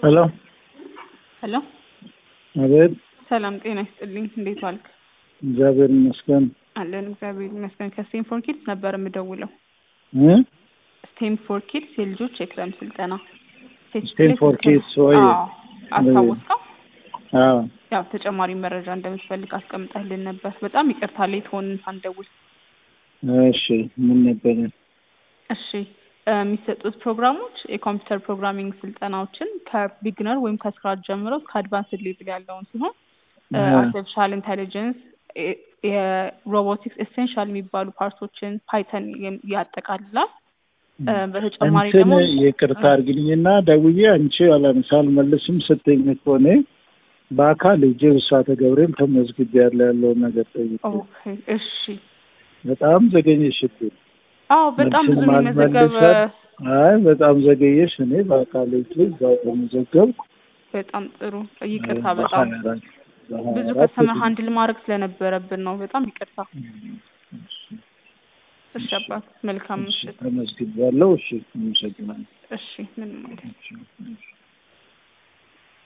ሄሎ ሄሎ አቤት። ሰላም ጤና ይስጥልኝ። እንዴት ዋልክ? እግዚአብሔር ይመስገን። አለን እግዚአብሔር ይመስገን። ከስቴም ፎር ኪድስ ነበር የምደውለው። እ ስቴም ፎር ኪድስ የልጆች የክረም ስልጠና ስቴም ፎር ኪድስ ወይ? አዎ፣ አስታወስከው? አዎ ያው ተጨማሪ መረጃ እንደምትፈልግ አስቀምጠህልን ነበር። በጣም ይቅርታ ሌት ሆንን ሳንደውል። እሺ ምን ነበረ? እሺ እ የሚሰጡት ፕሮግራሞች የኮምፒውተር ፕሮግራሚንግ ስልጠናዎችን ከቢግነር ወይም ከስክራች ጀምሮ እስከ አድቫንስድ ሌቭል ያለውን ሲሆን እ አርቲፊሻል ኢንቴሊጀንስ፣ የሮቦቲክስ ኤሴንሻል የሚባሉ ፓርቶችን ፓይተን የም- ያጠቃልላል። እ በተጨማሪ እንትን ደግሞ ይቅርታ አድርግልኝና ደውዬ አንቺ አላነሳ አልመልስም ስትኝ ከሆነ በአካል እጅ ብስራተ ገብርኤል ተመዝግቤያለሁ ያለውን ነገር ጠይቅ። ኦኬ እሺ። በጣም ዘገኘሽብኝ። አዎ በጣም ብዙ መልስም የሚመዘገብ አልመልሰም። አይ በጣም ዘገየሽ። እኔ በአካል እጅ እዛው ተመዘገብኩ። በጣም ጥሩ ይቅርታ። በጣም በሀያ አራት በሀያ ብዙ አራት ከስተመር ሃንድል ማድረግ ስለነበረብን ነው። በጣም ይቅርታ። እሺ አባት መልካም ምሽት። ተመዝግቤያለሁ። እሺ አመሰግናለሁ። እሺ ምንም አይደል። እሺ፣ እሺ።